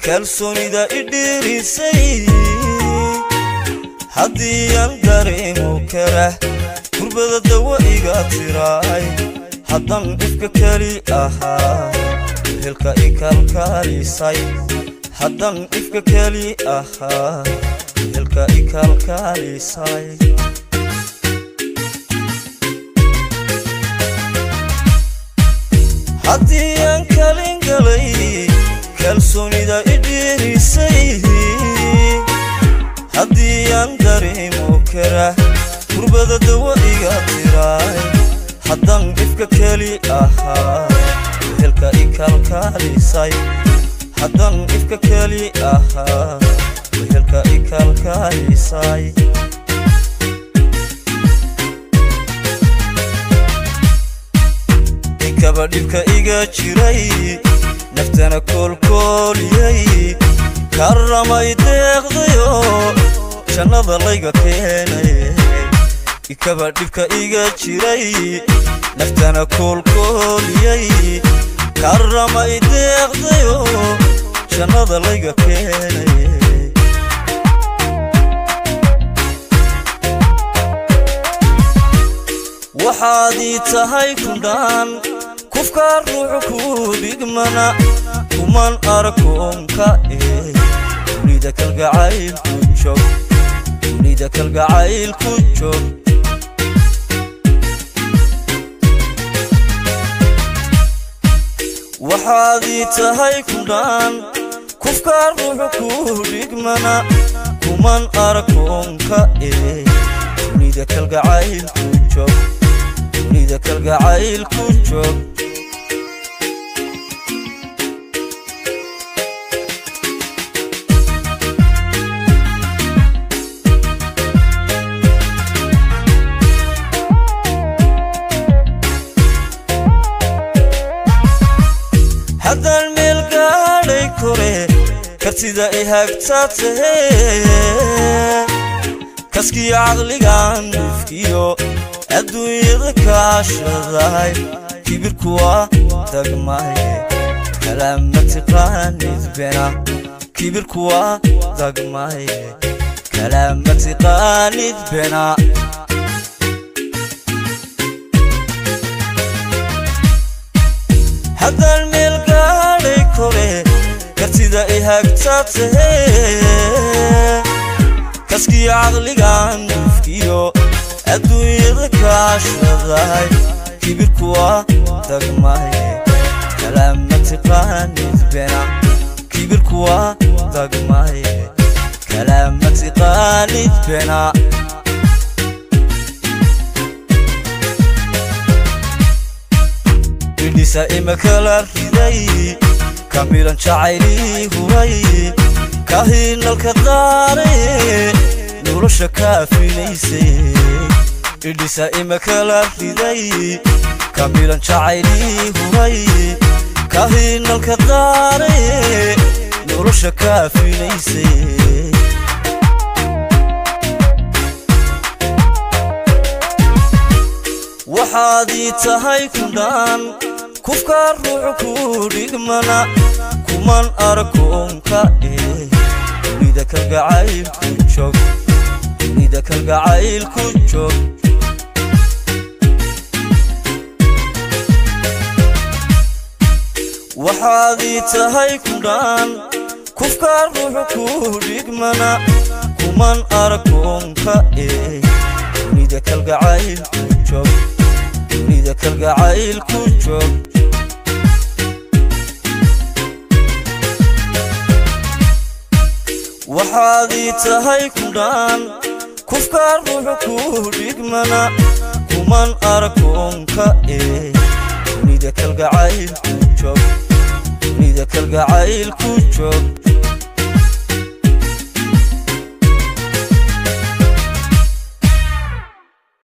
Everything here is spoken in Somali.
kalsoonida idhiirisay haddii aan dareemo kara kurbada dawa iga tiraay haddan ifka keli ahaa helka i kalkaalisay haddan ifka keli ahaa helka i kalkaalisay haddii aan kalin galay kalsoonida idhiirisay haddii aan dareemo kara kurbada dawa iga tiraay haddan ifka keli ahaa helka i kalkaalisay haddan ifka keli ahaa helka i kalkaalisay inkaba dhibka iga jiray naftana koolkooliyay karramay deeqdayo jannada layga keenay ikaba dhibka iga jiray naftana koolkooliyay karramay deeqdayo jannada layga keenay waxaad ii tahay kundhaan kufkaa ruuxu ku dhigmana kuman arkoonka ee dunida kalgacaylku joog dunida kalgacaylku joog waxaad ii tahay kundhaan kufkaa ruuxu ku dhigmana kuman arkoonka ee dunida kalgacaylku joog dunida kalgacaylku joog haddaan meel gaadhay kore kartida i hagta tahe kaskiyo caqligan dufkiyo adduunyada kaashadahay kibirku waa dagmaye kalaama tiqaanid bena kibirku waa dagmaye kalaama tiqaanid bena haddaan meel gaadhay kore kartida i hagta tahe kaskiyo caqligan dufkiyo adduunyada kaashadahay kibirku waa dagmaye kalaama tiqaanid bena kibirku waa dagmaye kalaama tiqaanid bena idhisa imakala riday kamilan jacaylii huray kahinalka daaraye nolosha kaafinaysay idhisa imakala riday kamilan jacaylii huray kahinalka daaraye nolosha kaafinaysay waxaad ii tahay kundhaan kufkaa ruuxu ku dhigmana kuman arkoonka ee dunida kalgacaylku joog dunida kalgacaylku joog waxaad ii tahay kundhaan kufkaa ruuxu ku dhigmana kuman arkoonka ee dunida kalgacaylku joog dunida kalgacaylku joog waxaad ii tahay kundhaan kufkaa ruuxu ku dhigmana kuman arkoonka ee dunida kalgacaylku joog dunida kalgacaylku joog